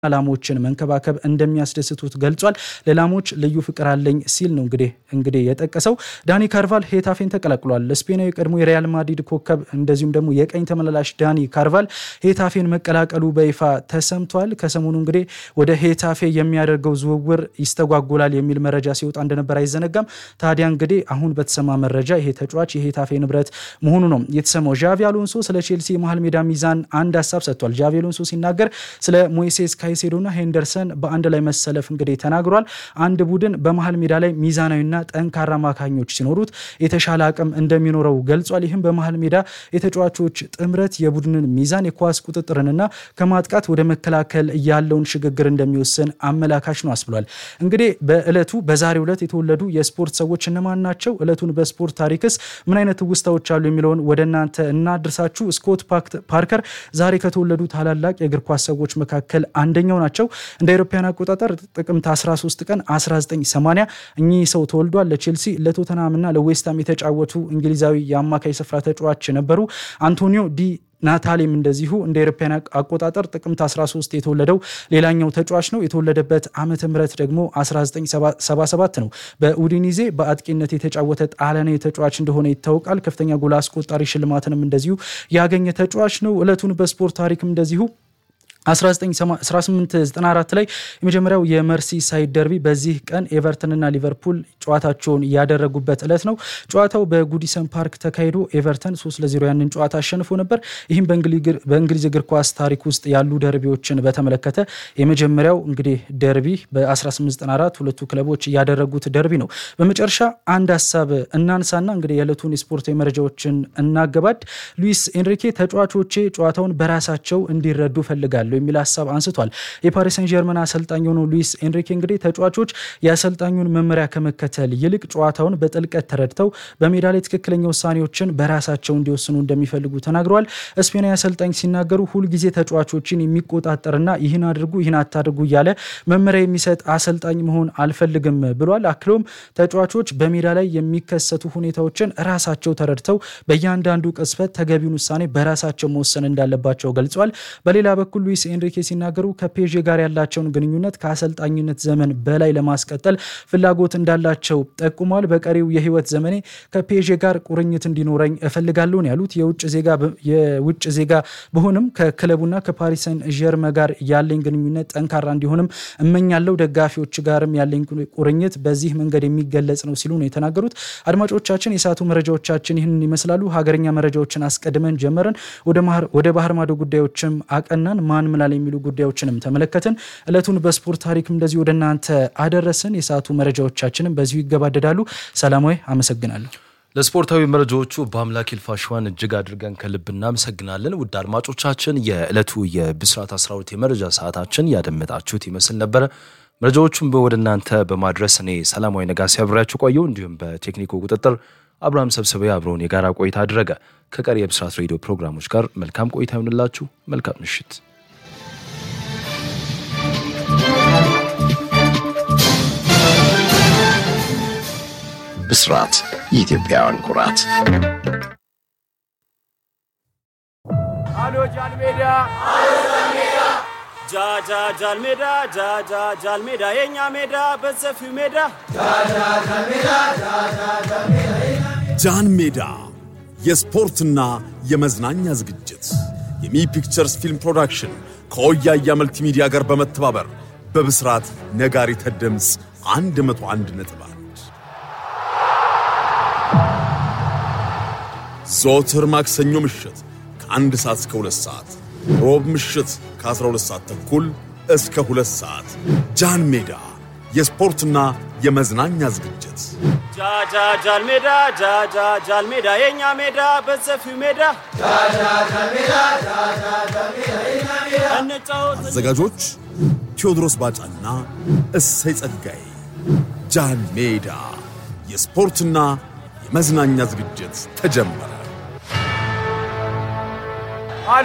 ላሞችን መንከባከብ እንደሚያስደስቱት ገልጿል። ለላሞች ልዩ ፍቅር አለኝ ሲል ነው እንግዲህ እንግዲህ የጠቀሰው። ዳኒ ካርቫል ሄታፌን ተቀላቅሏል። ስፔናዊ ቀድሞ የሪያል ማድሪድ ኮከብ እንደዚሁም ደግሞ የቀኝ ተመላላሽ ዳኒ ካርቫል ሄታፌን መቀላቀሉ በይፋ ተሰምቷል። ከሰሞኑ እንግዲህ ወደ ሄታፌ የሚያደርገው ዝውውር ይስተጓጎላል የሚል መረጃ ሲወጣ እንደነበር አይዘነጋም። ታዲያ እንግዲህ አሁን በተሰማ መረጃ ይሄ ተጫዋች የሄታፌ ንብረት መሆኑ ነው የተሰማው። ዣቪ አሎንሶ ስለ ቼልሲ የመሀል ሜዳ ሚዛን አንድ ሀሳብ ሰጥቷል። ዣቪ አሎንሶ ሲናገር ስለ ሞይሴስ ካይሴዶና ሄንደርሰን በአንድ ላይ መሰለፍ እንግዲህ ተናግሯል። አንድ ቡድን በመሀል ሜዳ ላይ ሚዛናዊና ጠንካራ አማካኞች ሲኖሩት የተሻለ አቅም እንደሚኖረው ገልጿል። ይህም በመሀል ሜዳ የተጫዋቾች ጥምረት የቡድንን ሚዛን የኳስ ቁጥጥርንና ከማጥቃት ወደ መከላከል ያለውን ሽግግር እንደሚወስን አመላካች ነው አስብሏል። እንግዲህ በእለቱ በዛሬው ዕለት የተወለዱ የስፖርት ሰዎች እነማን ናቸው? እለቱን በስፖርት ታሪክስ ምን አይነት ውስታዎች አሉ የሚለውን ወደ እናንተ እናድርሳችሁ። ስኮት ፓርከር ዛሬ ከተወለዱ ታላላቅ የእግር ኳስ ሰዎች መካከል አንደኛው ናቸው። እንደ አውሮፓውያን አቆጣጠር ጥቅምት 13 ቀን 1980 እኚህ ሰው ተወልዷል። ለቼልሲ ለቶተናምና ለዌስትሃም የተጫወቱ እንግሊዛዊ የአማካይ ስፍራ ተጫዋች ነበሩ። አንቶኒዮ ዲ ናታሊም እንደዚሁ እንደ አውሮፓውያን አቆጣጠር ጥቅምት 13 የተወለደው ሌላኛው ተጫዋች ነው። የተወለደበት ዓመተ ምህረት ደግሞ 1977 ነው። በኡዲኒዜ በአጥቂነት የተጫወተ ጣሊያናዊ ተጫዋች እንደሆነ ይታወቃል። ከፍተኛ ጎል አስቆጣሪ ሽልማትንም እንደዚሁ ያገኘ ተጫዋች ነው። እለቱን በስፖርት ታሪክም እንደዚሁ 1894 ላይ የመጀመሪያው የመርሲ ሳይድ ደርቢ በዚህ ቀን ኤቨርተንና ሊቨርፑል ጨዋታቸውን ያደረጉበት ዕለት ነው። ጨዋታው በጉዲሰን ፓርክ ተካሂዶ ኤቨርተን 3 ለ0 ያንን ጨዋታ አሸንፎ ነበር። ይህም በእንግሊዝ እግር ኳስ ታሪክ ውስጥ ያሉ ደርቢዎችን በተመለከተ የመጀመሪያው እንግዲህ ደርቢ በ1894 ሁለቱ ክለቦች ያደረጉት ደርቢ ነው። በመጨረሻ አንድ ሀሳብ እናንሳና እንግዲህ የዕለቱን የስፖርታዊ መረጃዎችን እናገባድ። ሉዊስ ኤንሪኬ ተጫዋቾቼ ጨዋታውን በራሳቸው እንዲረዱ ፈልጋለሁ የሚል ሀሳብ አንስቷል። የፓሪስ ሰን ጀርመን አሰልጣኝ የሆነው ሉዊስ ኤንሪኬ እንግዲህ ተጫዋቾች የአሰልጣኙን መመሪያ ከመከተል ይልቅ ጨዋታውን በጥልቀት ተረድተው በሜዳ ላይ ትክክለኛ ውሳኔዎችን በራሳቸው እንዲወስኑ እንደሚፈልጉ ተናግረዋል። ስፔናዊ አሰልጣኝ ሲናገሩ ሁልጊዜ ተጫዋቾችን የሚቆጣጠርና ይህን አድርጉ ይህን አታድርጉ እያለ መመሪያ የሚሰጥ አሰልጣኝ መሆን አልፈልግም ብሏል። አክሎም ተጫዋቾች በሜዳ ላይ የሚከሰቱ ሁኔታዎችን ራሳቸው ተረድተው በእያንዳንዱ ቅጽበት ተገቢውን ውሳኔ በራሳቸው መወሰን እንዳለባቸው ገልጿል። በሌላ በኩል ሉዊስ ኤንሪኬ ሲናገሩ ከፔዤ ጋር ያላቸውን ግንኙነት ከአሰልጣኝነት ዘመን በላይ ለማስቀጠል ፍላጎት እንዳላቸው ጠቁሟል። በቀሪው የህይወት ዘመኔ ከፔዤ ጋር ቁርኝት እንዲኖረኝ እፈልጋለሁ ያሉት የውጭ ዜጋ በሆንም ከክለቡና ከፓሪስ ሰን ዠርመ ጋር ያለኝ ግንኙነት ጠንካራ እንዲሆንም እመኛለሁ። ደጋፊዎች ጋርም ያለኝ ቁርኝት በዚህ መንገድ የሚገለጽ ነው ሲሉ ነው የተናገሩት። አድማጮቻችን የሰዓቱ መረጃዎቻችን ይህንን ይመስላሉ። ሀገርኛ መረጃዎችን አስቀድመን ጀመረን። ወደ ባህር ማዶ ጉዳዮችም አቀናን። ማን ምላል የሚሉ ጉዳዮችንም ተመለከትን። እለቱን በስፖርት ታሪክም እንደዚህ ወደ እናንተ አደረስን። የሰዓቱ መረጃዎቻችንም በዚሁ ይገባደዳሉ። ሰላማዊ አመሰግናለሁ። ለስፖርታዊ መረጃዎቹ በአምላክ ይልፋሽዋን እጅግ አድርገን ከልብ እናመሰግናለን። ውድ አድማጮቻችን የዕለቱ የብስራት 12 የመረጃ ሰዓታችን ያደመጣችሁት ይመስል ነበረ። መረጃዎቹን ወደ እናንተ በማድረስ እኔ ሰላማዊ ነጋሲ አብሬያችሁ ቆየው። እንዲሁም በቴክኒኩ ቁጥጥር አብርሃም ሰብስቤ አብረውን የጋራ ቆይታ አድረገ። ከቀሪ የብስራት ሬዲዮ ፕሮግራሞች ጋር መልካም ቆይታ ይሆንላችሁ። መልካም ምሽት። ብስራት የኢትዮጵያውያን ኩራት። አሎ ጃልሜዳ ጃጃ ጃልሜዳ ጃጃ ጃልሜዳ የኛ ሜዳ በሰፊው ሜዳ ጃን ሜዳ የስፖርትና የመዝናኛ ዝግጅት የሚ ፒክቸርስ ፊልም ፕሮዳክሽን ከወያያ መልቲሚዲያ ጋር በመተባበር በብስራት ነጋሪት ድምፅ 101 ነጥብ ዘወትር ማክሰኞ ምሽት ከአንድ ሰዓት እስከ ሁለት ሰዓት፣ ሮብ ምሽት ከ12 ሰዓት ተኩል እስከ ሁለት ሰዓት ጃን ሜዳ የስፖርትና የመዝናኛ ዝግጅት ጃጃ ጃልሜዳ ጃጃ ጃልሜዳ የኛ ሜዳ በሰፊው ሜዳ እንጫወት አዘጋጆች ቴዎድሮስ ባጫና እሰይ ጸጋዬ። ጃን ሜዳ የስፖርትና የመዝናኛ ዝግጅት ተጀመረ።